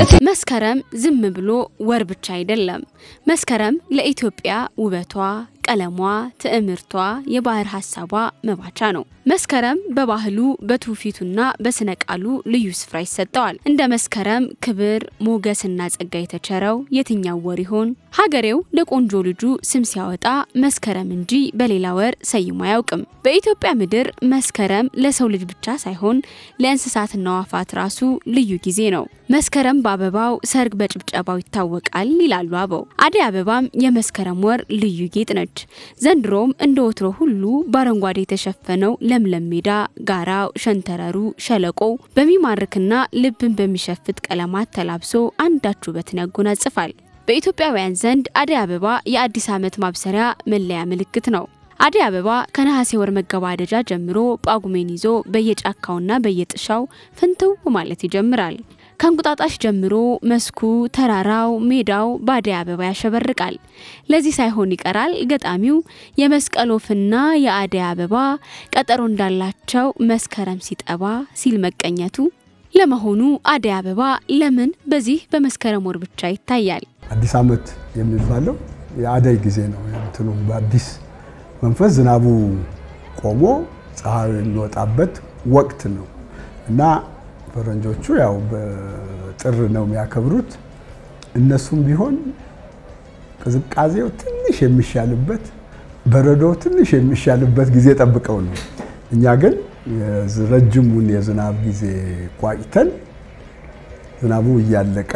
መስከረም ዝም ብሎ ወር ብቻ አይደለም። መስከረም ለኢትዮጵያ ውበቷ፣ ቀለሟ፣ ትዕምርቷ፣ የባህር ሀሳቧ መባቻ ነው። መስከረም በባህሉ በትውፊቱና በስነ ቃሉ ልዩ ስፍራ ይሰጠዋል። እንደ መስከረም ክብር ሞገስና ጸጋ የተቸረው የትኛው ወር ይሆን? ሀገሬው ለቆንጆ ልጁ ስም ሲያወጣ መስከረም እንጂ በሌላ ወር ሰይሞ አያውቅም። በኢትዮጵያ ምድር መስከረም ለሰው ልጅ ብቻ ሳይሆን ለእንስሳትና አዕዋፋት ራሱ ልዩ ጊዜ ነው። መስከረም በአበባው ሰርግ በጭብጨባው ይታወቃል ይላሉ አበው። አደይ አበባም የመስከረም ወር ልዩ ጌጥ ነች። ዘንድሮም እንደ ወትሮ ሁሉ በአረንጓዴ የተሸፈነው ለምለም ሜዳ፣ ጋራው፣ ሸንተረሩ፣ ሸለቆው በሚማርክና ልብን በሚሸፍት ቀለማት ተላብሶ አንዳች ውበትን ያጎናጽፋል። በኢትዮጵያውያን ዘንድ አደይ አበባ የአዲስ ዓመት ማብሰሪያ መለያ ምልክት ነው። አደይ አበባ ከነሐሴ ወር መገባደጃ ጀምሮ ጳጉሜን ይዞ በየጫካውና በየጥሻው ፍንትው ማለት ይጀምራል። ከእንቁጣጣሽ ጀምሮ መስኩ፣ ተራራው፣ ሜዳው በአደይ አበባ ያሸበርቃል። ለዚህ ሳይሆን ይቀራል ገጣሚው የመስቀል ወፍና የአደይ አበባ ቀጠሮ እንዳላቸው መስከረም ሲጠባ ሲል መቀኘቱ። ለመሆኑ አደይ አበባ ለምን በዚህ በመስከረም ወር ብቻ ይታያል? አዲስ ዓመት የሚባለው የአደይ ጊዜ ነው። እንትኑ በአዲስ መንፈስ ዝናቡ ቆሞ ፀሐዩ የሚወጣበት ወቅት ነው እና ፈረንጆቹ ያው በጥር ነው የሚያከብሩት። እነሱም ቢሆን ቅዝቃዜው ትንሽ የሚሻልበት በረዶው ትንሽ የሚሻልበት ጊዜ ጠብቀው ነው። እኛ ግን ረጅሙን የዝናብ ጊዜ ቋጭተን ዝናቡ እያለቀ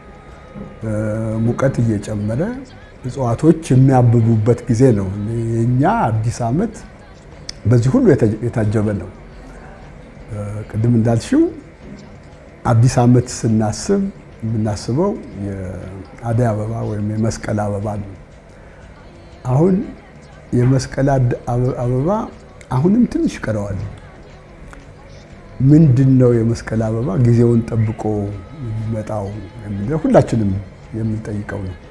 ሙቀት እየጨመረ እጽዋቶች የሚያብቡበት ጊዜ ነው። የኛ አዲስ ዓመት በዚህ ሁሉ የታጀበ ነው። ቅድም እንዳልሽው አዲስ ዓመት ስናስብ የምናስበው የአደይ አበባ ወይም የመስቀል አበባ ነው። አሁን የመስቀል አበባ አሁንም ትንሽ ቀረዋል። ምንድን ነው የመስቀል አበባ ጊዜውን ጠብቆ የሚመጣው የሚለው ሁላችንም የምንጠይቀው ነው።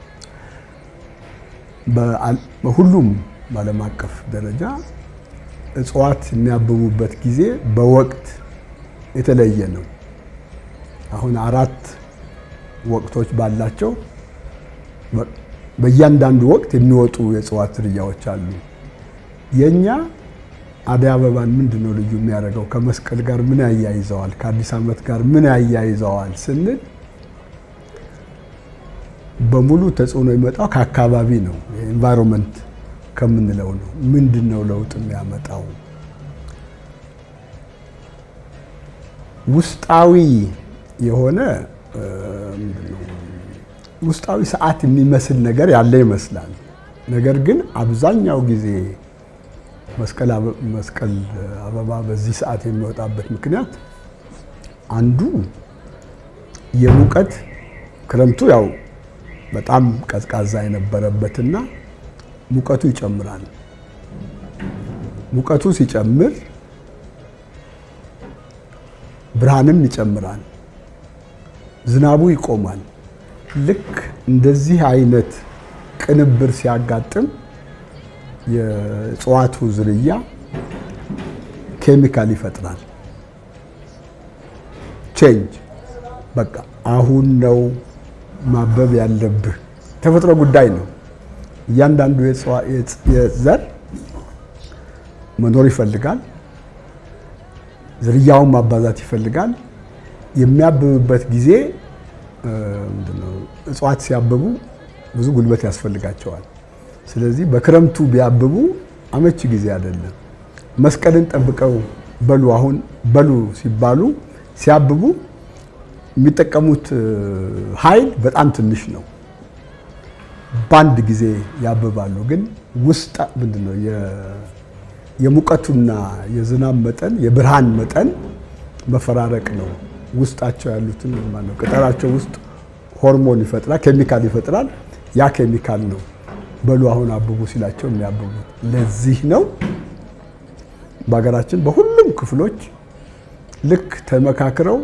በሁሉም በዓለም አቀፍ ደረጃ እጽዋት የሚያብቡበት ጊዜ በወቅት የተለየ ነው። አሁን አራት ወቅቶች ባላቸው በእያንዳንዱ ወቅት የሚወጡ የእጽዋት ዝርያዎች አሉ። የኛ አደይ አበባን ምንድን ነው ልዩ የሚያደርገው? ከመስቀል ጋር ምን ያያይዘዋል? ከአዲስ ዓመት ጋር ምን ያያይዘዋል ስንል በሙሉ ተጽዕኖ የሚመጣው ከአካባቢ ነው። ኤንቫይሮንመንት ከምንለው ነው። ምንድን ነው ለውጥ የሚያመጣው? ውስጣዊ የሆነ ውስጣዊ ሰዓት የሚመስል ነገር ያለ ይመስላል። ነገር ግን አብዛኛው ጊዜ መስቀል አበባ በዚህ ሰዓት የሚወጣበት ምክንያት አንዱ የሙቀት ክረምቱ ያው በጣም ቀዝቃዛ የነበረበትና ሙቀቱ ይጨምራል። ሙቀቱ ሲጨምር ብርሃንም ይጨምራል፣ ዝናቡ ይቆማል። ልክ እንደዚህ አይነት ቅንብር ሲያጋጥም የእጽዋቱ ዝርያ ኬሚካል ይፈጥራል። ቼንጅ በቃ አሁን ነው ማበብ ያለብህ። ተፈጥሮ ጉዳይ ነው። እያንዳንዱ የዘር መኖር ይፈልጋል። ዝርያውን ማባዛት ይፈልጋል። የሚያብብበት ጊዜ እጽዋት ሲያብቡ ብዙ ጉልበት ያስፈልጋቸዋል። ስለዚህ በክረምቱ ቢያብቡ አመቺ ጊዜ አይደለም። መስቀልን ጠብቀው በሉ አሁን በሉ ሲባሉ ሲያብቡ የሚጠቀሙት ኃይል በጣም ትንሽ ነው። በአንድ ጊዜ ያብባሉ። ግን ውስጥ ምንድን ነው የሙቀቱና የዝናብ መጠን የብርሃን መጠን መፈራረቅ ነው። ውስጣቸው ያሉትን ማለት ቅጠላቸው ውስጥ ሆርሞን ይፈጥራል፣ ኬሚካል ይፈጥራል። ያ ኬሚካል ነው በሉ አሁን አብቡ ሲላቸው የሚያብቡት። ለዚህ ነው በሀገራችን በሁሉም ክፍሎች ልክ ተመካክረው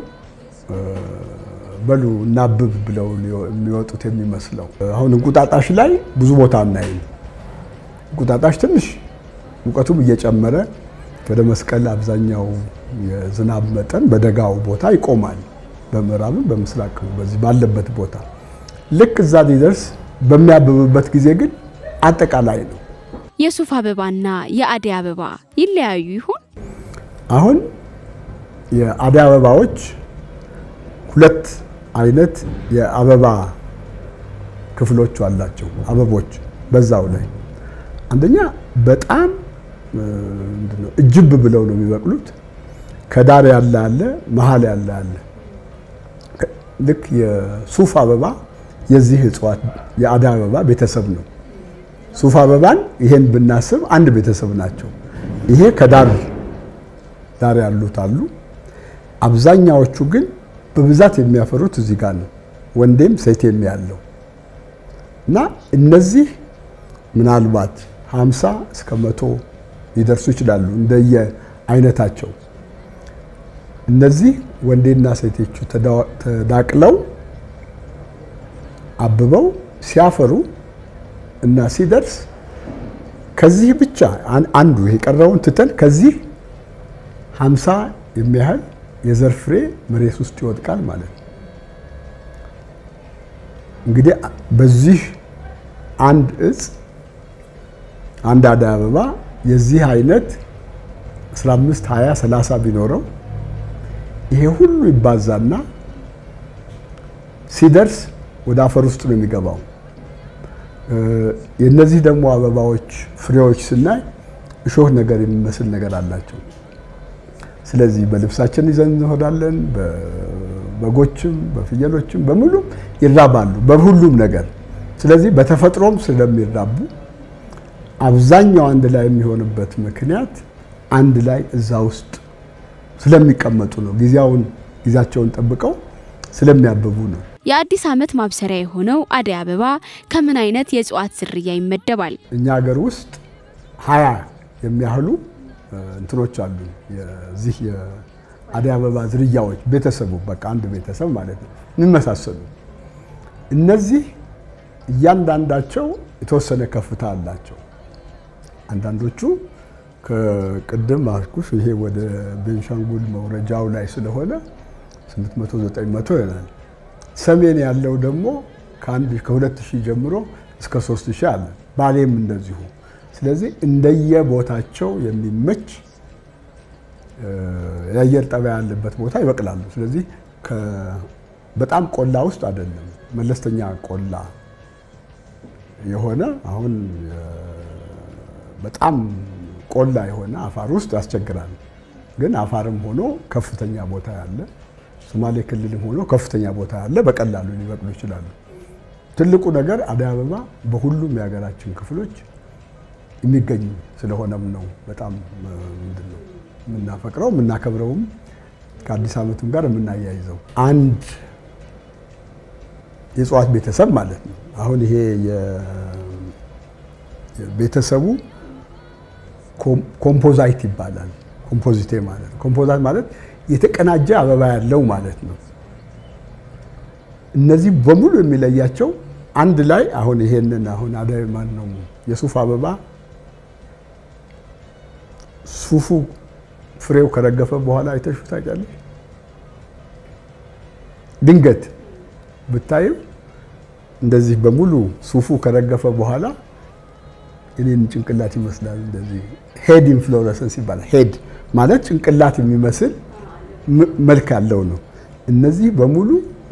በሉ እናብብ ብለው የሚወጡት የሚመስለው። አሁን እንቁጣጣሽ ላይ ብዙ ቦታ አናይም። እንቁጣጣሽ ትንሽ ሙቀቱም እየጨመረ ወደ መስቀል አብዛኛው የዝናብ መጠን በደጋው ቦታ ይቆማል። በምዕራብም በምስራቅም በዚህ ባለበት ቦታ ልክ እዛ ሊደርስ በሚያብብበት ጊዜ ግን አጠቃላይ ነው። የሱፍ አበባና የአደይ አበባ ይለያዩ ይሆን? አሁን የአደይ አበባዎች ሁለት አይነት የአበባ ክፍሎች አላቸው። አበቦች በዛው ላይ አንደኛ በጣም ምንድነው እጅብ ብለው ነው የሚበቅሉት። ከዳር ያለ አለ፣ መሀል ያለ አለ። ልክ የሱፍ አበባ የዚህ እጽዋት የአደይ አበባ ቤተሰብ ነው። ሱፍ አበባን ይሄን ብናስብ አንድ ቤተሰብ ናቸው። ይሄ ከዳር ዳር ያሉት አሉ። አብዛኛዎቹ ግን በብዛት የሚያፈሩት እዚህ ጋር ነው፣ ወንዴም ሴቴም ያለው እና እነዚህ ምናልባት 50 እስከ መቶ ሊደርሱ ይችላሉ እንደየ አይነታቸው። እነዚህ ወንዴና ሴቶቹ ተዳቅለው አብበው ሲያፈሩ እና ሲደርስ ከዚህ ብቻ አንዱ የቀረውን ትተን ከዚህ 50 የሚያህል የዘር ፍሬ መሬት ውስጥ ይወድቃል ማለት ነው። እንግዲህ በዚህ አንድ እጽ አንድ አደይ አበባ የዚህ አይነት 15 20 30 ቢኖረው ይሄ ሁሉ ይባዛና ሲደርስ ወደ አፈር ውስጥ ነው የሚገባው። የነዚህ ደግሞ አበባዎች ፍሬዎች ስናይ እሾህ ነገር የሚመስል ነገር አላቸው። ስለዚህ በልብሳችን ይዘን እንሆዳለን። በበጎችም በፍየሎችም በሙሉም ይራባሉ በሁሉም ነገር። ስለዚህ በተፈጥሮም ስለሚራቡ አብዛኛው አንድ ላይ የሚሆንበት ምክንያት አንድ ላይ እዛ ውስጥ ስለሚቀመጡ ነው። ጊዜያውን ጊዜያቸውን ጠብቀው ስለሚያብቡ ነው። የአዲስ ዓመት ማብሰሪያ የሆነው አደይ አበባ ከምን አይነት የእጽዋት ዝርያ ይመደባል? እኛ ሀገር ውስጥ ሀያ የሚያህሉ እንትኖች አሉ። የዚህ የአደይ አበባ ዝርያዎች ቤተሰቡ በቃ አንድ ቤተሰብ ማለት ነው የሚመሳሰሉ። እነዚህ እያንዳንዳቸው የተወሰነ ከፍታ አላቸው። አንዳንዶቹ ከቅድም አልኩሽ ይሄ ወደ ቤንሻንጉል መውረጃው ላይ ስለሆነ 800 900 ይሆናል። ሰሜን ያለው ደግሞ ከአንድ ከሁለት ሺህ ጀምሮ እስከ ሶስት ሺህ አለ። ባሌም እንደዚሁ። ስለዚህ እንደየቦታቸው የሚመች የአየር ጠባይ ያለበት ቦታ ይበቅላሉ። ስለዚህ በጣም ቆላ ውስጥ አይደለም፣ መለስተኛ ቆላ የሆነ አሁን በጣም ቆላ የሆነ አፋር ውስጥ ያስቸግራል። ግን አፋርም ሆኖ ከፍተኛ ቦታ ያለ ሶማሌ ክልልም ሆኖ ከፍተኛ ቦታ ያለ በቀላሉ ሊበቅሉ ይችላሉ። ትልቁ ነገር አደይ አበባ በሁሉም የሀገራችን ክፍሎች የሚገኙ ስለሆነም ነው በጣም ምንድን ነው የምናፈቅረው የምናከብረውም ከአዲስ ዓመቱም ጋር የምናያይዘው አንድ የእጽዋት ቤተሰብ ማለት ነው። አሁን ይሄ ቤተሰቡ ኮምፖዛይት ይባላል። ኮምፖዚቴ ማለት ነው። ኮምፖዛይት ማለት የተቀናጀ አበባ ያለው ማለት ነው። እነዚህ በሙሉ የሚለያቸው አንድ ላይ አሁን ይሄንን አሁን አደይ ማን ነው የሱፍ አበባ ሱፉ ፍሬው ከረገፈ በኋላ አይተሹ ታውቂያለሽ? ድንገት ብታዩ እንደዚህ በሙሉ ሱፉ ከረገፈ በኋላ እኔን ጭንቅላት ይመስላል። እንደዚህ ሄድ ኢንፍሎረሰንስ ይባላል። ሄድ ማለት ጭንቅላት የሚመስል መልክ ያለው ነው። እነዚህ በሙሉ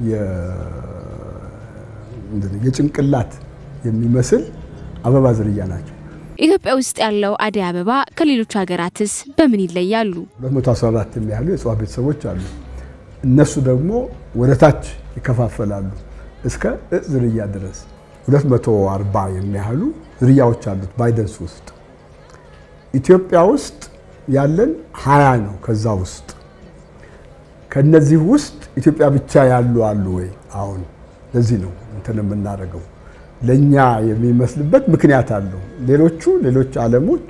የጭንቅላት የሚመስል አበባ ዝርያ ናቸው። ኢትዮጵያ ውስጥ ያለው አደይ አበባ ከሌሎች ሀገራትስ በምን ይለያሉ? 214 የሚያህሉ የእጽዋት ቤተሰቦች አሉ። እነሱ ደግሞ ወደ ታች ይከፋፈላሉ እስከ እጽ ዝርያ ድረስ 240 የሚያህሉ ዝርያዎች አሉት ባይደንስ ውስጥ። ኢትዮጵያ ውስጥ ያለን ሀያ ነው። ከዛ ውስጥ ከነዚህ ውስጥ ኢትዮጵያ ብቻ ያሉ አሉ ወይ? አሁን ለዚህ ነው እንትን የምናደርገው ለእኛ የሚመስልበት ምክንያት አለው። ሌሎቹ ሌሎች ዓለሞች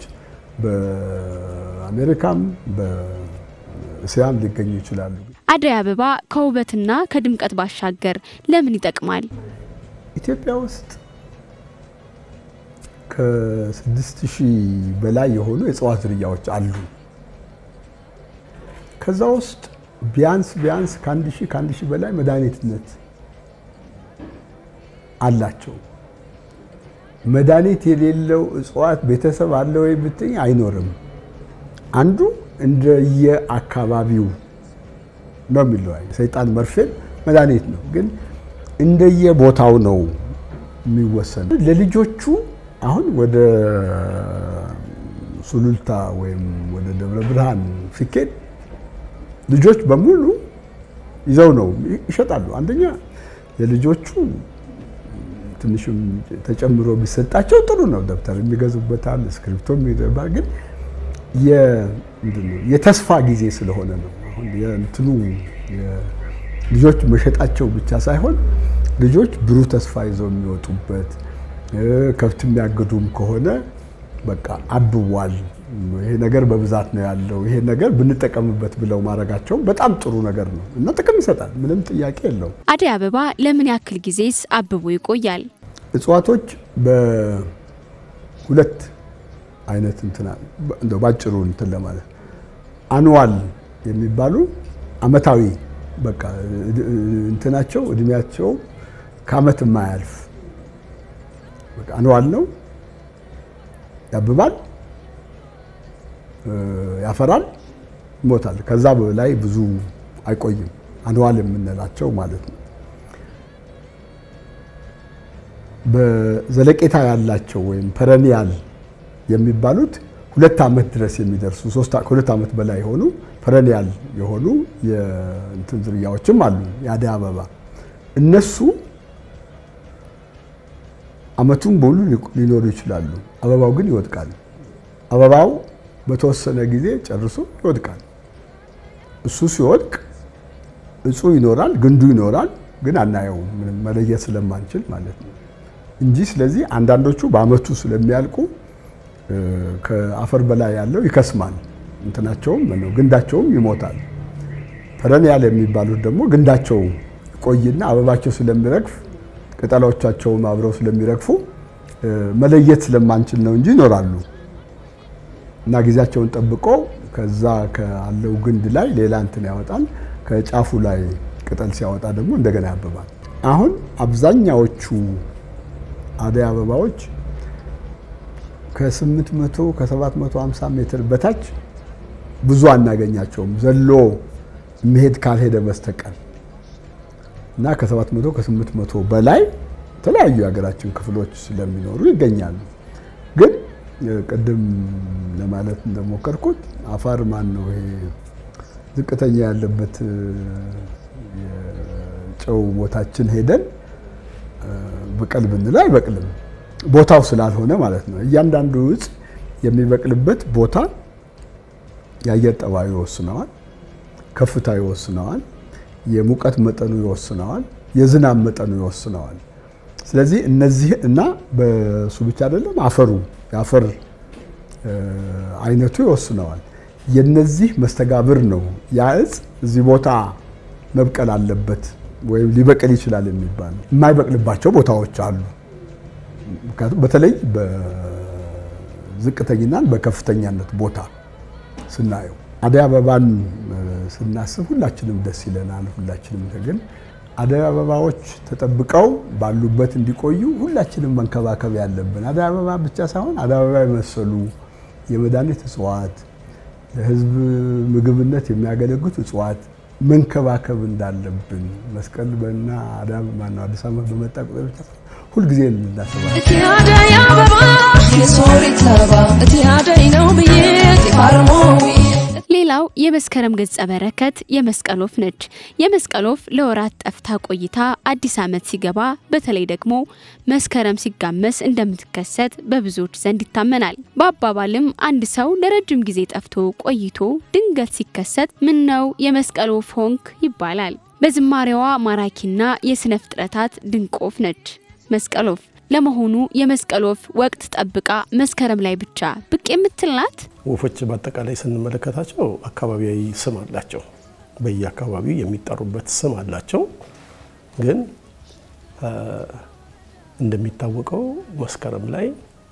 በአሜሪካም በእስያም ሊገኙ ይችላሉ። አደይ አበባ ከውበትና ከድምቀት ባሻገር ለምን ይጠቅማል? ኢትዮጵያ ውስጥ ከስድስት ሺህ በላይ የሆኑ የእጽዋት ዝርያዎች አሉ። ከዛ ውስጥ ቢያንስ ቢያንስ ከአንድ ሺህ ከአንድ ሺህ በላይ መድኃኒትነት አላቸው። መድኃኒት የሌለው እጽዋት ቤተሰብ አለ ወይ ብትኝ አይኖርም። አንዱ እንደየ አካባቢው ነው የሚለዋይ። ሰይጣን መርፌን መድኃኒት ነው፣ ግን እንደየ ቦታው ነው የሚወሰን። ለልጆቹ አሁን ወደ ሱሉልታ ወይም ወደ ደብረ ብርሃን ሲኬድ ልጆች በሙሉ ይዘው ነው ይሸጣሉ። አንደኛ የልጆቹ ትንሽም ተጨምሮ ቢሰጣቸው ጥሩ ነው። ደብተር የሚገዙበታል፣ እስክሪፕቶ የሚገባ ግን የተስፋ ጊዜ ስለሆነ ነው። አሁን የእንትኑ ልጆች መሸጣቸው ብቻ ሳይሆን ልጆች ብሩህ ተስፋ ይዘው የሚወጡበት ከብት የሚያግዱም ከሆነ በቃ አብቧል፣ ይሄ ነገር በብዛት ነው ያለው፣ ይሄ ነገር ብንጠቀምበት ብለው ማድረጋቸው በጣም ጥሩ ነገር ነው እና ጥቅም ይሰጣል። ምንም ጥያቄ የለውም። አደይ አበባ ለምን ያክል ጊዜስ አብቦ ይቆያል? እጽዋቶች በሁለት አይነት እንትና እንደው ባጭሩ እንትን ለማለት አንዋል የሚባሉ አመታዊ በቃ እንትናቸው እድሜያቸው ከአመት የማያልፍ በቃ አንዋል ነው። ያብባል፣ ያፈራል፣ ይሞታል። ከዛ በላይ ብዙ አይቆይም። አንዋል የምንላቸው ማለት ነው። በዘለቄታ ያላቸው ወይም ፐረኒያል የሚባሉት ሁለት ዓመት ድረስ የሚደርሱ ከሁለት ዓመት በላይ የሆኑ ፐረኒያል የሆኑ የእንትን ዝርያዎችም አሉ። የአደይ አበባ እነሱ አመቱን በሙሉ ሊኖሩ ይችላሉ። አበባው ግን ይወድቃል። አበባው በተወሰነ ጊዜ ጨርሶ ይወድቃል። እሱ ሲወድቅ እጹ ይኖራል፣ ግንዱ ይኖራል፣ ግን አናየውም ምንም መለየት ስለማንችል ማለት ነው እንጂ ስለዚህ አንዳንዶቹ በአመቱ ስለሚያልቁ ከአፈር በላይ ያለው ይከስማል፣ እንትናቸውም ነው ግንዳቸውም ይሞታል። ፐረኒያል የሚባሉት ደግሞ ግንዳቸው ቆይና አበባቸው ስለሚረግፍ ቅጠሎቻቸውም አብረው ስለሚረግፉ መለየት ስለማንችል ነው እንጂ ይኖራሉ እና ጊዜያቸውን ጠብቆ ከዛ ካለው ግንድ ላይ ሌላ እንትን ያወጣል። ከጫፉ ላይ ቅጠል ሲያወጣ ደግሞ እንደገና ያብባል። አሁን አብዛኛዎቹ አደይ አበባዎች ከ800 ከ750 ሜትር በታች ብዙ አናገኛቸውም ዘሎ መሄድ ካልሄደ በስተቀር እና ከ700 ከ800 በላይ የተለያዩ የሀገራችን ክፍሎች ስለሚኖሩ ይገኛሉ። ግን ቅድም ለማለት እንደሞከርኩት አፋር ማን ነው ይሄ ዝቅተኛ ያለበት የጨው ቦታችን ሄደን ብቀል ብንለው አይበቅልም። ቦታው ስላልሆነ ማለት ነው። እያንዳንዱ እጽ የሚበቅልበት ቦታ የአየር ጠባዩ ይወስነዋል፣ ከፍታ ይወስነዋል፣ የሙቀት መጠኑ ይወስነዋል፣ የዝናብ መጠኑ ይወስነዋል። ስለዚህ እነዚህ እና በሱ ብቻ አይደለም አፈሩ የአፈር አይነቱ ይወስነዋል። የነዚህ መስተጋብር ነው ያ እጽ እዚህ ቦታ መብቀል አለበት ወይም ሊበቅል ይችላል የሚባል የማይበቅልባቸው ቦታዎች አሉ። ምክንያቱም በተለይ በዝቅተኛና በከፍተኛነት ቦታ ስናየው አደይ አበባን ስናስብ ሁላችንም ደስ ይለናል። ሁላችንም ግን አደይ አበባዎች ተጠብቀው ባሉበት እንዲቆዩ ሁላችንም መንከባከብ ያለብን አደይ አበባ ብቻ ሳይሆን አደይ አበባ የመሰሉ የመድኃኒት እጽዋት ለሕዝብ ምግብነት የሚያገለግሉት እጽዋት መንከባከብ እንዳለብን መስቀል በና አዳም ማነው አዲስ ዓመት በመጣ ቁጥር ብቻ ሁልጊዜ እናስባለን። እቲ አደይ አበባ የሶሪት አበባ እቲ አደይ ነው ብዬ ፋርሞዊ ሌላው የመስከረም ገጸ በረከት የመስቀል ወፍ ነች። የመስቀል ወፍ ለወራት ጠፍታ ቆይታ አዲስ ዓመት ሲገባ በተለይ ደግሞ መስከረም ሲጋመስ እንደምትከሰት በብዙዎች ዘንድ ይታመናል። በአባባልም አንድ ሰው ለረጅም ጊዜ ጠፍቶ ቆይቶ ድንገት ሲከሰት ምን ነው የመስቀል ወፍ ሆንክ ይባላል። በዝማሬዋ ማራኪና የስነ ፍጥረታት ድንቅ ወፍ ነች መስቀል ወፍ። ለመሆኑ የመስቀል ወፍ ወቅት ጠብቃ መስከረም ላይ ብቻ ብቅ የምትል ናት? ወፎች በአጠቃላይ ስንመለከታቸው አካባቢያዊ ስም አላቸው። በየአካባቢው የሚጠሩበት ስም አላቸው። ግን እንደሚታወቀው መስከረም ላይ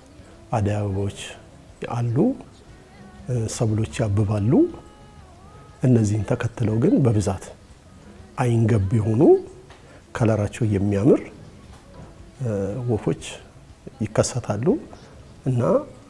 አደይ አበባዎች አሉ፣ ሰብሎች ያብባሉ። እነዚህን ተከትለው ግን በብዛት አይንገብ የሆኑ ከለራቸው የሚያምር ወፎች ይከሰታሉ እና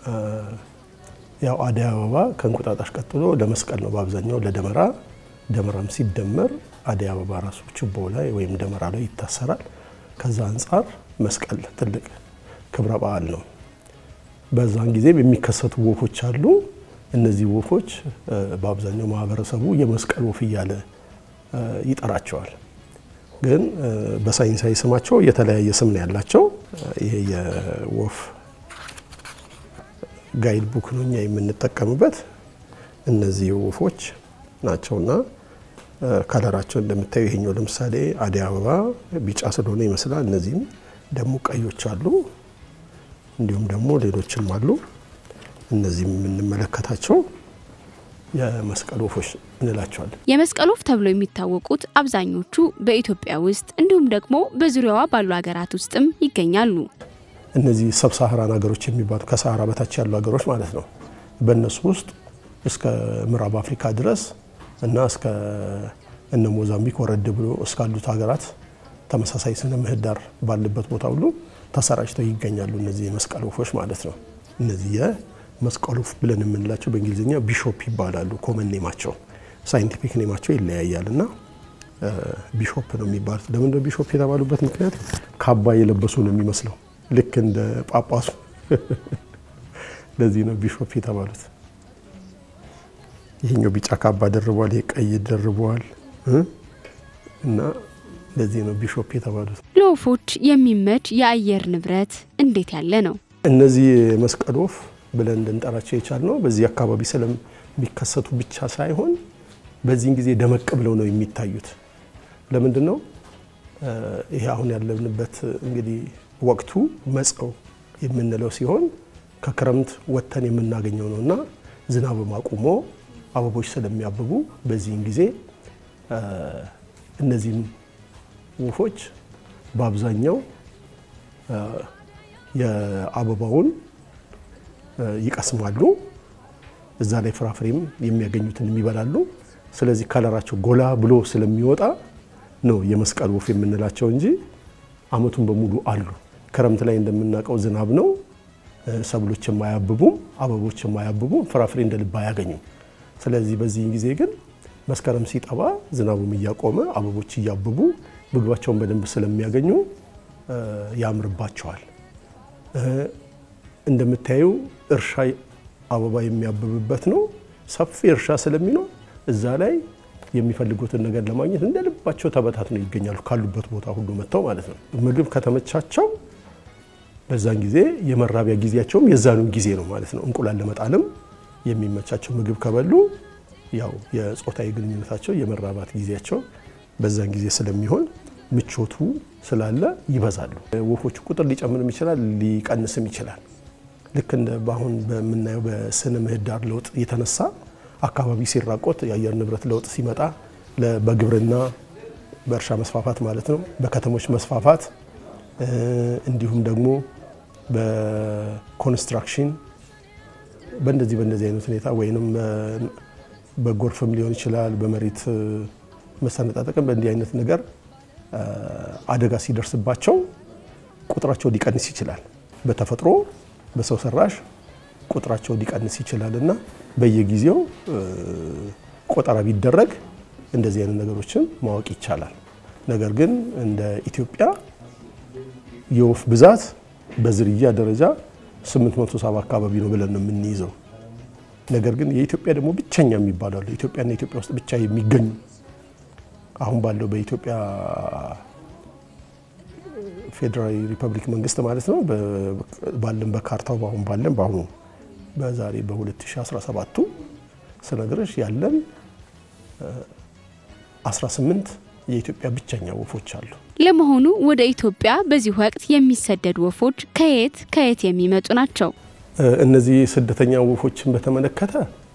ያው አደይ አበባ ከእንቁጣጣሽ ቀጥሎ ለመስቀል ነው በአብዛኛው ለደመራ። ደመራም ሲደመር አደይ አበባ ራሱ ችቦ ላይ ወይም ደመራ ላይ ይታሰራል። ከዛ አንጻር መስቀል ትልቅ ክብረ በዓል ነው። በዛን ጊዜም የሚከሰቱ ወፎች አሉ። እነዚህ ወፎች በአብዛኛው ማህበረሰቡ የመስቀል ወፍ እያለ ይጠራቸዋል። ግን በሳይንሳዊ ስማቸው የተለያየ ስም ነው ያላቸው። ይሄ የወፍ ጋይድ ቡክ ነው እኛ የምንጠቀምበት። እነዚህ ወፎች ናቸውና ከለራቸው እንደምታዩ ይሄኛው ለምሳሌ አደይ አበባ ቢጫ ስለሆነ ይመስላል። እነዚህም ደግሞ ቀዮች አሉ፣ እንዲሁም ደግሞ ሌሎችም አሉ። እነዚህም የምንመለከታቸው የመስቀል ወፎች እንላቸዋለን። የመስቀል ወፍ ተብለው የሚታወቁት አብዛኞቹ በኢትዮጵያ ውስጥ እንዲሁም ደግሞ በዙሪያዋ ባሉ ሀገራት ውስጥም ይገኛሉ። እነዚህ ሰብሳሃራን ሀገሮች የሚባሉ ከሰሃራ በታች ያሉ ሀገሮች ማለት ነው። በእነሱ ውስጥ እስከ ምዕራብ አፍሪካ ድረስ እና እስከ እነ ሞዛምቢክ ወረድ ብሎ እስካሉት ሀገራት ተመሳሳይ ስነ ምህዳር ባለበት ቦታ ሁሉ ተሰራጭተው ይገኛሉ። እነዚህ የመስቀል ወፎች ማለት ነው። እነዚህ የመስቀል ወፍ ብለን የምንላቸው በእንግሊዝኛ ቢሾፕ ይባላሉ። ኮመን ኔማቸው፣ ሳይንቲፊክ ኔማቸው ይለያያል እና ቢሾፕ ነው የሚባሉት። ለምንድነው ቢሾፕ የተባሉበት ምክንያት ካባ የለበሱ ነው የሚመስለው ልክ እንደ ጳጳሱ። ለዚህ ነው ቢሾፕ የተባሉት። ይሄኛው ቢጫ ካባ ደርበዋል፣ ይሄ ቀይ ደርበዋል እና ለዚህ ነው ቢሾፕ የተባሉት። ለወፎች የሚመች የአየር ንብረት እንዴት ያለ ነው? እነዚህ መስቀል ወፍ ብለን እንድንጠራቸው የቻልነው በዚህ አካባቢ ስለሚከሰቱ ብቻ ሳይሆን በዚህን ጊዜ ደመቅ ብለው ነው የሚታዩት። ለምንድን ነው ይሄ አሁን ያለንበት እንግዲህ ወቅቱ መጸው የምንለው ሲሆን ከክረምት ወጥተን የምናገኘው ነው እና ዝናብም አቁሞ አበቦች ስለሚያብቡ በዚህን ጊዜ እነዚህም ወፎች በአብዛኛው የአበባውን ይቀስማሉ። እዛ ላይ ፍራፍሬም የሚያገኙትን የሚበላሉ። ስለዚህ ከለራቸው ጎላ ብሎ ስለሚወጣ ነው የመስቀል ወፍ የምንላቸው እንጂ ዓመቱን በሙሉ አሉ። ክረምት ላይ እንደምናውቀው ዝናብ ነው፣ ሰብሎች የማያብቡም፣ አበቦች የማያብቡም፣ ፍራፍሬ እንደ ልብ አያገኙም። ስለዚህ በዚህን ጊዜ ግን መስከረም ሲጠባ ዝናቡም እያቆመ አበቦች እያብቡ ምግባቸውን በደንብ ስለሚያገኙ ያምርባቸዋል። እንደምታዩ እርሻ አበባ የሚያብብበት ነው። ሰፊ እርሻ ስለሚኖር እዛ ላይ የሚፈልጉትን ነገር ለማግኘት እንደ ልባቸው ተበታትነው ይገኛሉ። ካሉበት ቦታ ሁሉ መጥተው ማለት ነው። ምግብ ከተመቻቸው በዛን ጊዜ የመራቢያ ጊዜያቸውም የዛኑ ጊዜ ነው ማለት ነው። እንቁላል ለመጣልም የሚመቻቸው ምግብ ከበሉ ያው የጾታዊ ግንኙነታቸው የመራባት ጊዜያቸው በዛን ጊዜ ስለሚሆን ምቾቱ ስላለ ይበዛሉ። ወፎቹ ቁጥር ሊጨምርም ይችላል፣ ሊቀንስም ይችላል። ልክ እንደ በአሁን በምናየው በስነ ምህዳር ለውጥ የተነሳ አካባቢ ሲራቆት የአየር ንብረት ለውጥ ሲመጣ በግብርና በእርሻ መስፋፋት ማለት ነው፣ በከተሞች መስፋፋት እንዲሁም ደግሞ በኮንስትራክሽን በእንደዚህ በእንደዚህ አይነት ሁኔታ ወይንም በጎርፍም ሊሆን ይችላል፣ በመሬት መሰነጣጠቅም በእንዲህ አይነት ነገር አደጋ ሲደርስባቸው ቁጥራቸው ሊቀንስ ይችላል። በተፈጥሮ በሰው ሰራሽ ቁጥራቸው ሊቀንስ ይችላል እና በየጊዜው ቆጠራ ቢደረግ እንደዚህ አይነት ነገሮችን ማወቅ ይቻላል። ነገር ግን እንደ ኢትዮጵያ የወፍ ብዛት በዝርያ ደረጃ 870 አካባቢ ነው ብለን ነው የምንይዘው። ነገር ግን የኢትዮጵያ ደግሞ ብቸኛ የሚባሉ አሉ። ኢትዮጵያና ኢትዮጵያ ውስጥ ብቻ የሚገኙ አሁን ባለው በኢትዮጵያ ፌዴራል ሪፐብሊክ መንግስት ማለት ነው ባለን በካርታው በአሁን ባለን በአሁኑ በዛሬ በ2017ቱ ስነግርሽ ያለን 18 የኢትዮጵያ ብቸኛ ወፎች አሉ። ለመሆኑ ወደ ኢትዮጵያ በዚህ ወቅት የሚሰደዱ ወፎች ከየት ከየት የሚመጡ ናቸው? እነዚህ ስደተኛ ወፎችን በተመለከተ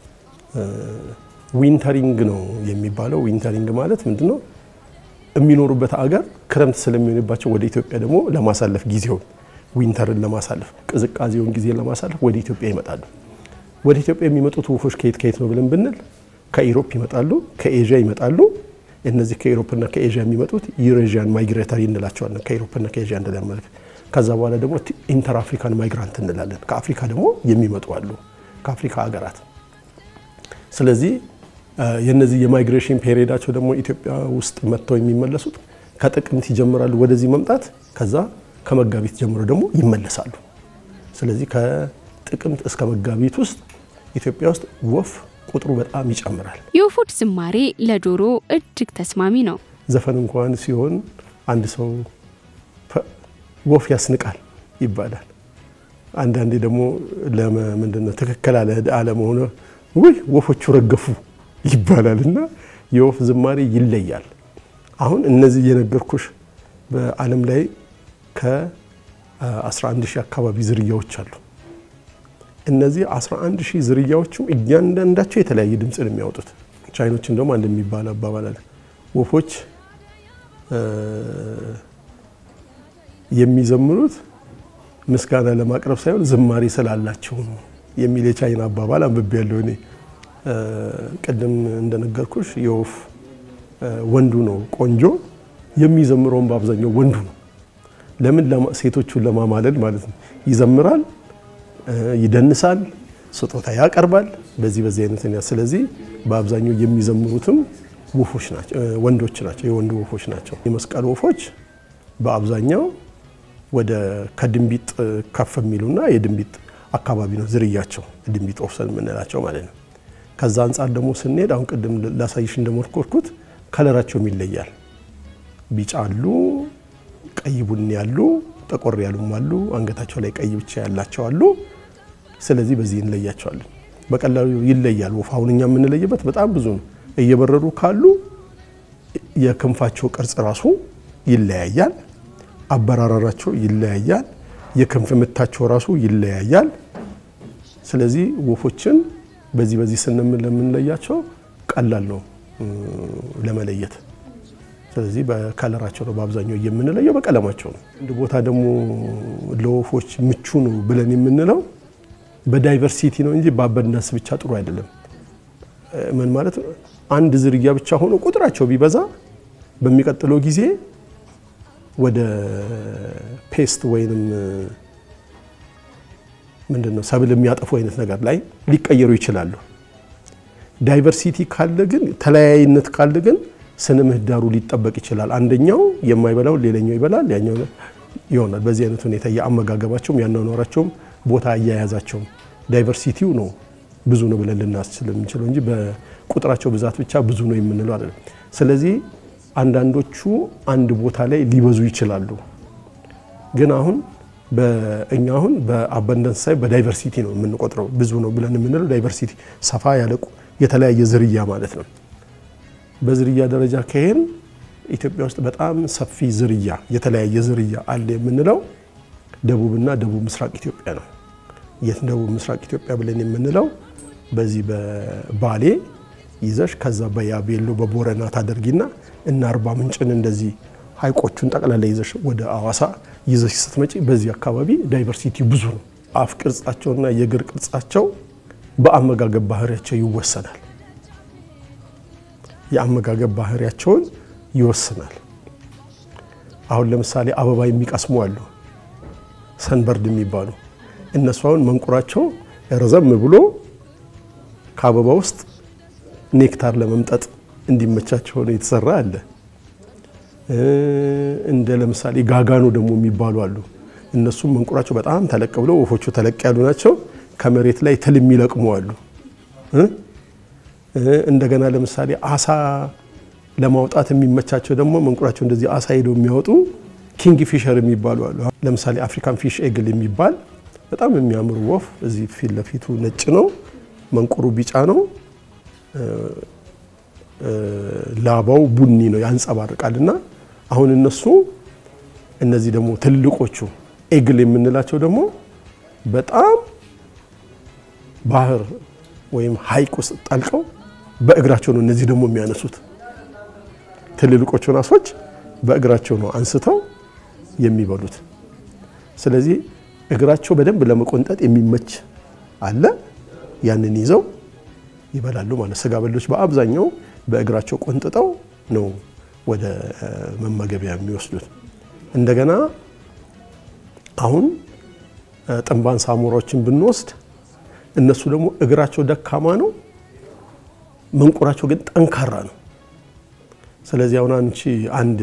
ዊንተሪንግ ነው የሚባለው። ዊንተሪንግ ማለት ምንድን ነው? የሚኖሩበት አገር ክረምት ስለሚሆንባቸው ወደ ኢትዮጵያ ደግሞ ለማሳለፍ ጊዜውን ዊንተርን ለማሳለፍ ቅዝቃዜውን ጊዜ ለማሳለፍ ወደ ኢትዮጵያ ይመጣሉ። ወደ ኢትዮጵያ የሚመጡት ወፎች ከየት ከየት ነው ብለን ብንል ከኢሮፕ ይመጣሉ፣ ከኤዥያ ይመጣሉ። እነዚህ ከኢሮፕና ከኤዥያ የሚመጡት ዩሬዥያን ማይግሬተሪ እንላቸዋለን። ከኢሮፕና ከኤዥያ እንደለመልክ ከዛ በኋላ ደግሞ ኢንተር አፍሪካን ማይግራንት እንላለን። ከአፍሪካ ደግሞ የሚመጡ አሉ፣ ከአፍሪካ ሀገራት። ስለዚህ የነዚህ የማይግሬሽን ፔሪዳቸው ደግሞ ኢትዮጵያ ውስጥ መጥተው የሚመለሱት ከጥቅምት ይጀምራሉ ወደዚህ መምጣት፣ ከዛ ከመጋቢት ጀምሮ ደግሞ ይመለሳሉ። ስለዚህ ከጥቅምት እስከ መጋቢት ውስጥ ኢትዮጵያ ውስጥ ወፍ ቁጥሩ በጣም ይጨምራል። የወፎች ዝማሬ ለጆሮ እጅግ ተስማሚ ነው። ዘፈን እንኳን ሲሆን አንድ ሰው ወፍ ያስንቃል ይባላል። አንዳንዴ ደግሞ ምንድነው ትክክል አለመሆነ ውይ ወፎቹ ረገፉ ይባላል እና የወፍ ዝማሬ ይለያል። አሁን እነዚህ የነገርኩሽ በዓለም ላይ ከ11 ሺህ አካባቢ ዝርያዎች አሉ። እነዚህ 11 ሺህ ዝርያዎችም እያንዳንዳቸው የተለያየ ድምፅ ነው የሚያወጡት። ቻይኖችን ደግሞ አንድ የሚባል አባባል አለ። ወፎች የሚዘምሩት ምስጋና ለማቅረብ ሳይሆን ዝማሬ ስላላቸው ነው የሚል የቻይና አባባል አንብቤ ያለው እኔ። ቅድም እንደነገርኩሽ የወፍ ወንዱ ነው ቆንጆ፣ የሚዘምረውን በአብዛኛው ወንዱ ነው። ለምን? ሴቶቹን ለማማለል ማለት ነው። ይዘምራል፣ ይደንሳል፣ ስጦታ ያቀርባል። በዚህ በዚህ አይነት ስለዚህ በአብዛኛው የሚዘምሩትም ወፎች ናቸው፣ ወንዶች ናቸው፣ የወንዱ ወፎች ናቸው። የመስቀል ወፎች በአብዛኛው ወደ ከድንቢጥ ከፍ የሚሉና የድንቢጥ አካባቢ ነው ዝርያቸው፣ ድንቢጥ ወፍ የምንላቸው ማለት ነው። ከዛ አንጻር ደግሞ ስንሄድ አሁን ቅድም ላሳይሽ እንደሞከርኩት ከለራቸውም ይለያል። ቢጫ አሉ፣ ቀይ ቡኒ ያሉ፣ ጠቆር ያሉም አሉ፣ አንገታቸው ላይ ቀይ ብቻ ያላቸው አሉ። ስለዚህ በዚህ እንለያቸዋለን። በቀላሉ ይለያል። ወፍ አሁን እኛ የምንለይበት በጣም ብዙ ነው። እየበረሩ ካሉ የክንፋቸው ቅርጽ ራሱ ይለያያል። አበራራራቸው ይለያያል። የክንፍ ምታቸው ራሱ ይለያያል። ስለዚህ ወፎችን በዚህ በዚህ ስንምን ለምንለያቸው ቀላል ነው ለመለየት። ስለዚህ በከለራቸው ነው በአብዛኛው የምንለየው፣ በቀለማቸው ነው። አንድ ቦታ ደግሞ ለወፎች ምቹ ነው ብለን የምንለው በዳይቨርሲቲ ነው እንጂ በአበንዳንስ ብቻ ጥሩ አይደለም። ምን ማለት ነው? አንድ ዝርያ ብቻ ሆኖ ቁጥራቸው ቢበዛ በሚቀጥለው ጊዜ ወደ ፔስት ወይንም ምንድነው ሰብል የሚያጠፉ አይነት ነገር ላይ ሊቀየሩ ይችላሉ። ዳይቨርሲቲ ካለ ግን ተለያይነት ካለ ግን ስነ ምህዳሩ ሊጠበቅ ይችላል። አንደኛው የማይበላው ሌላኛው ይበላል፣ ያኛው ይሆናል። በዚህ አይነት ሁኔታ የአመጋገባቸውም ያኗኗራቸውም ቦታ አያያዛቸውም ዳይቨርሲቲው ነው ብዙ ነው ብለን ልናስችል የምንችለው እንጂ በቁጥራቸው ብዛት ብቻ ብዙ ነው የምንለው አይደለም። ስለዚህ አንዳንዶቹ አንድ ቦታ ላይ ሊበዙ ይችላሉ። ግን አሁን በእኛ አሁን በአበንደንስ ሳይ በዳይቨርሲቲ ነው የምንቆጥረው። ብዙ ነው ብለን የምንለው ዳይቨርሲቲ ሰፋ ያለ የተለያየ ዝርያ ማለት ነው። በዝርያ ደረጃ ከሄን ኢትዮጵያ ውስጥ በጣም ሰፊ ዝርያ የተለያየ ዝርያ አለ የምንለው ደቡብና ደቡብ ምስራቅ ኢትዮጵያ ነው። የት ደቡብ ምስራቅ ኢትዮጵያ ብለን የምንለው በዚህ በባሌ ይዘሽ ከዛ በያቤሎ በቦረና ታደርጊና እና አርባ ምንጭን እንደዚህ ሀይቆቹን ጠቅላላ ይዘሽ ወደ አዋሳ ይዘሽ ስትመጪ በዚህ አካባቢ ዳይቨርሲቲ ብዙ ነው። አፍ ቅርጻቸውና የእግር ቅርጻቸው በአመጋገብ ባህሪያቸው ይወሰናል። የአመጋገብ ባህሪያቸውን ይወስናል። አሁን ለምሳሌ አበባ የሚቀስሙ አሉ፣ ሰንበርድ የሚባሉ እነሱ አሁን መንቁራቸው ረዘም ብሎ ከአበባ ውስጥ ኔክታር ለመምጠጥ እንዲመቻቸው ሆነ የተሰራ አለ። እንደ ለምሳሌ ጋጋኖ ደግሞ የሚባሉ አሉ። እነሱም መንቁራቸው በጣም ተለቅ ብለው ወፎቹ ተለቅ ያሉ ናቸው። ከመሬት ላይ ትል የሚለቅሙ አሉ። እንደገና ለምሳሌ አሳ ለማውጣት የሚመቻቸው ደግሞ መንቁራቸው እንደዚህ አሳ ሄደው የሚያወጡ ኪንግ ፊሸር የሚባሉ አሉ። ለምሳሌ አፍሪካን ፊሽ ኤግል የሚባል በጣም የሚያምር ወፍ እዚህ ፊት ለፊቱ ነጭ ነው፣ መንቁሩ ቢጫ ነው፣ ላባው ቡኒ ነው ያንጸባርቃል። እና አሁን እነሱ እነዚህ ደግሞ ትልቆቹ ኤግል የምንላቸው ደግሞ በጣም ባህር ወይም ሐይቅ ውስጥ ጠልቀው በእግራቸው ነው እነዚህ ደግሞ የሚያነሱት። ትልልቆቹን አሶች በእግራቸው ነው አንስተው የሚበሉት። ስለዚህ እግራቸው በደንብ ለመቆንጠጥ የሚመች አለ። ያንን ይዘው ይበላሉ ማለት ስጋ በሎች በአብዛኛው በእግራቸው ቆንጥጠው ነው ወደ መመገቢያ የሚወስዱት። እንደገና አሁን ጥንባን ሳሞራዎችን ብንወስድ እነሱ ደግሞ እግራቸው ደካማ ነው፣ መንቁራቸው ግን ጠንካራ ነው። ስለዚህ አሁን አንቺ አንድ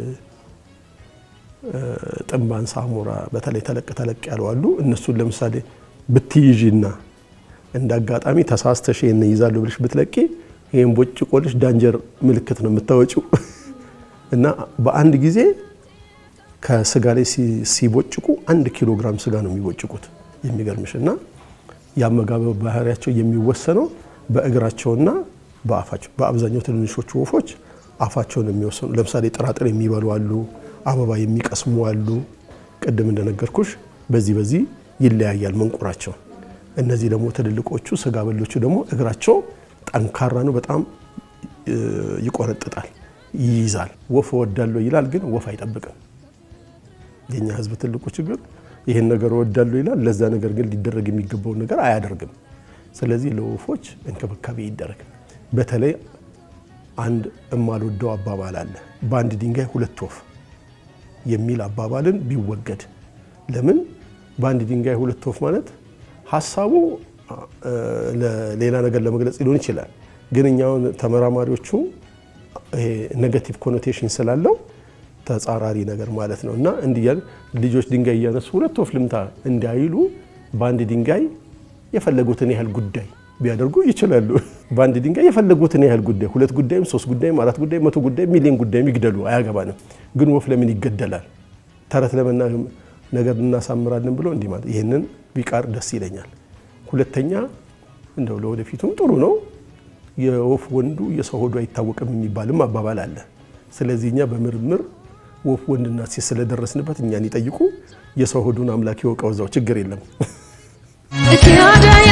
ጥንባን ሳሞራ በተለይ ተለቅ ተለቅ ያሉ አሉ። እነሱን ለምሳሌ ብትይዥና እንደ አጋጣሚ ተሳስተሽ ይሄን ይዛለሁ ብለሽ ብትለቂ ይሄን ቦጭቆልሽ ዳንጀር ምልክት ነው የምታወጪው እና በአንድ ጊዜ ከስጋ ላይ ሲቦጭቁ አንድ ኪሎ ግራም ስጋ ነው የሚቦጭቁት። የሚገርምሽ እና የአመጋገብ ባህሪያቸው የሚወሰነው በእግራቸውና በአፋቸው። በአብዛኛው ትንንሾቹ ወፎች አፋቸውን የሚወሰኑ ለምሳሌ ጥራጥሬ የሚበሉ አሉ፣ አበባ የሚቀስሙ አሉ። ቅድም እንደነገርኩሽ በዚህ በዚህ ይለያያል መንቁራቸው። እነዚህ ደግሞ ትልልቆቹ ስጋ በሎቹ ደግሞ እግራቸው ጠንካራ ነው፣ በጣም ይቆረጥጣል፣ ይይዛል። ወፍ እወዳለሁ ይላል፣ ግን ወፍ አይጠብቅም። የኛ ሕዝብ ትልቁ ችግር ይህን ነገር እወዳለሁ ይላል፣ ለዛ ነገር ግን ሊደረግ የሚገባውን ነገር አያደርግም። ስለዚህ ለወፎች እንክብካቤ ይደረግ። በተለይ አንድ እማልወደው አባባል አለ፣ በአንድ ድንጋይ ሁለት ወፍ የሚል አባባልን ቢወገድ። ለምን በአንድ ድንጋይ ሁለት ወፍ ማለት ሀሳቡ ሌላ ነገር ለመግለጽ ሊሆን ይችላል። ግን እኛውን ተመራማሪዎቹ ኔጋቲቭ ኮኖቴሽን ስላለው ተጻራሪ ነገር ማለት ነው እና እንዲህ እያሉ ልጆች ድንጋይ እያነሱ ሁለት ወፍ ልምታ እንዳይሉ በአንድ ድንጋይ የፈለጉትን ያህል ጉዳይ ቢያደርጉ ይችላሉ። በአንድ ድንጋይ የፈለጉትን ያህል ጉዳይ ሁለት ጉዳይም ሶስት ጉዳይም አራት ጉዳይም መቶ ጉዳይም ሚሊዮን ጉዳይም ይግደሉ፣ አያገባንም። ግን ወፍ ለምን ይገደላል? ተረት ለመና ነገር እናሳምራለን ብሎ እንዲህ ማለት ይህንን ቢቃር ደስ ይለኛል። ሁለተኛ እንደው ለወደፊቱም ጥሩ ነው። የወፍ ወንዱ የሰው ሆዱ አይታወቅም የሚባልም አባባል አለ። ስለዚህ እኛ በምርምር ወፍ ወንድና ሴት ስለደረስንበት እኛን ይጠይቁ። የሰው ሆዱን አምላክ ይወቀው፣ እዛው ችግር የለም። እትያደይ